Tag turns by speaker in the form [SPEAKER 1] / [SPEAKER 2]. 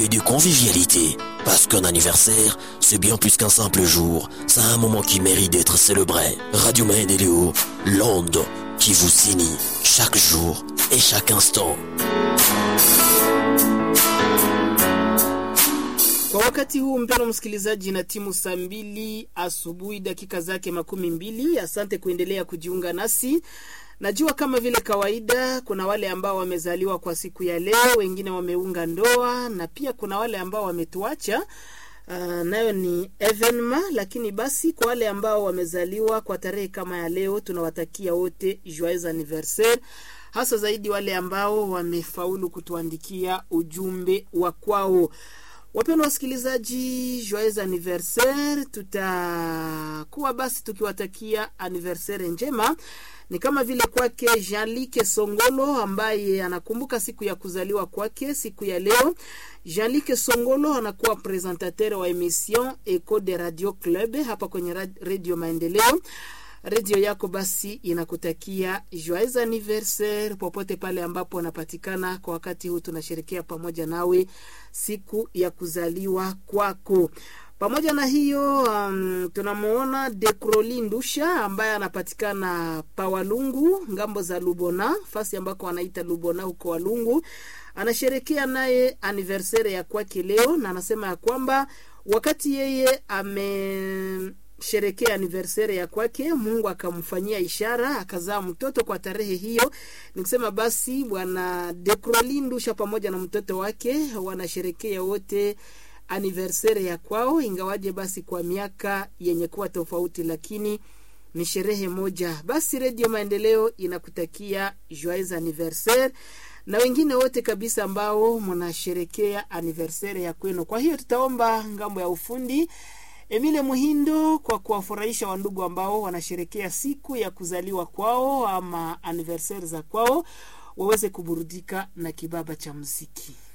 [SPEAKER 1] de convivialité. Parce qu'un anniversaire, c'est bien plus qu'un simple jour. C'est un moment qui mérite d'être célébré. Radio Maendeleo, l'onde qui vous signe chaque jour et chaque instant.
[SPEAKER 2] Kwa wakati huu mpeno msikilizaji, na timu saa mbili asubuhi dakika zake makumi mbili. Asante kuendelea kujiunga nasi. Najua kama vile kawaida, kuna wale ambao wamezaliwa kwa siku ya leo, wengine wameunga ndoa, na pia kuna wale ambao wametuacha. Uh, nayo ni evenema, lakini basi kwa wale ambao wamezaliwa kwa tarehe kama ya leo, tunawatakia wote joyeux anniversaire, hasa zaidi wale ambao wamefaulu kutuandikia ujumbe wa kwao. Wapendwa wasikilizaji, joyeux anniversaire. Tutakuwa basi tukiwatakia anniversaire njema, ni kama vile kwake Jean-Luc Songolo ambaye anakumbuka siku ya kuzaliwa kwake siku ya leo. Jean-Luc Songolo anakuwa presentateur wa emission Eco de Radio Club hapa kwenye Radio Maendeleo. Redio yako basi inakutakia joyeux anniversaire popote pale ambapo unapatikana. Kwa wakati huu tunasherekea pamoja nawe siku ya kuzaliwa kwako. Pamoja na hiyo, um, tunamwona Dekroli Ndusha ambaye anapatikana Pawalungu ngambo za Lubona, fasi ambako wanaita Lubona huko Walungu. Anasherekea naye anniversaire ya kwake leo, na anasema ya kwamba wakati yeye ame sherekea anniversaire ya kwake, Mungu akamfanyia ishara akazaa mtoto kwa tarehe hiyo. Nikusema basi bwana Dekroli Ndusha pamoja na mtoto wake wanasherekea wote anniversaire ya kwao, ingawaje basi kwa miaka yenye kuwa tofauti, lakini ni sherehe moja. Basi Redio Maendeleo inakutakia joyeux anniversaire na wengine wote kabisa ambao mnasherekea anniversaire ya kwenu. Kwa hiyo tutaomba ngambo ya ufundi Emile Muhindo kwa kuwafurahisha wandugu ambao wanasherekea siku ya kuzaliwa kwao ama anniversaire za kwao, waweze kuburudika na kibaba cha muziki.